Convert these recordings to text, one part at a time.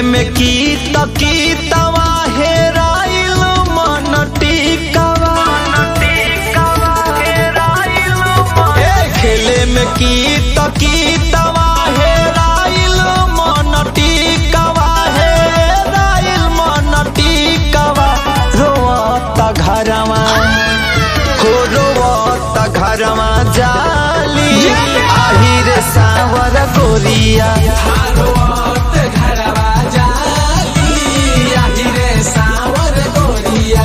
में की तकी तवा हेराइल मन टिकवा ए खेले में की तकी तवा हेराइल मन टिकवा हेराइल मन टिकवा रोता घरवा हो रोता घरवा जाली आही रे सावर गोरिया घरवा जाली आही रे सावर गोरिया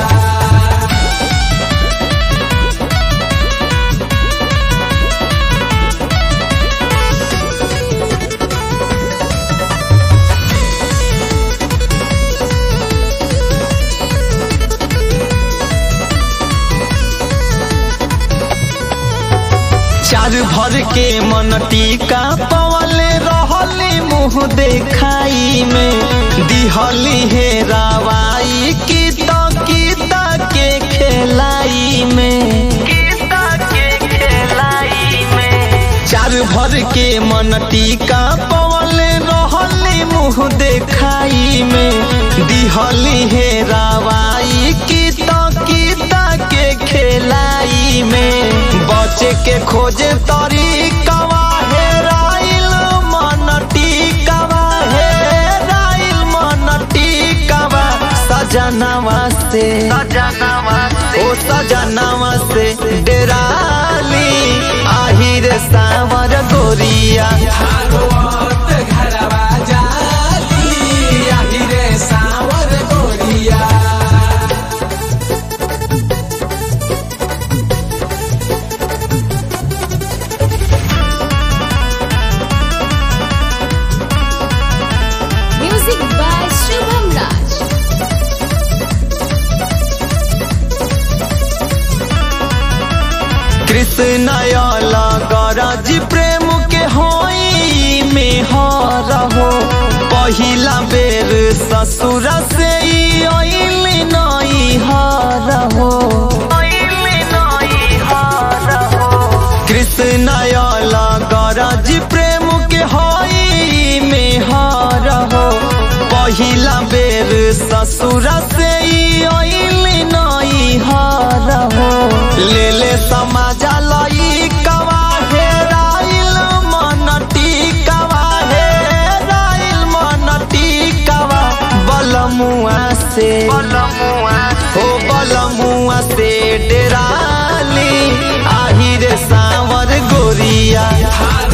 चार भर के मन टीका पवले रहले मुँह देखाई में दिहली हे रावाई की तो गीता के खेलाई में चार भर के मन टीका पवले रहले मुँह देखाई में दिहली हे रावाई की तो गीता के खेलाई में बचे के खोजे तरीकवा हेराइल मन टिकवा हेराइल मन टिकवा सजनवा से ओ सजनवा से डेराली आही रे सावर गोरिया घरवा जाली आही रे सावर गोरिया Music by Shubham Raj. Krishna गरज प्रेम के होई में हो पहिला बेर ससुर से ई अइल नई हो कृष्ण गरज प्रेम के होई में हो पहिला बेर ससुर से ई अइल नई हो ले ले समाजा लई कवा हेराइल मन टिकवा हेराइल मन टिकवा बलमुआ से हो बलमुआ से डेराली आही रे सावर गोरिया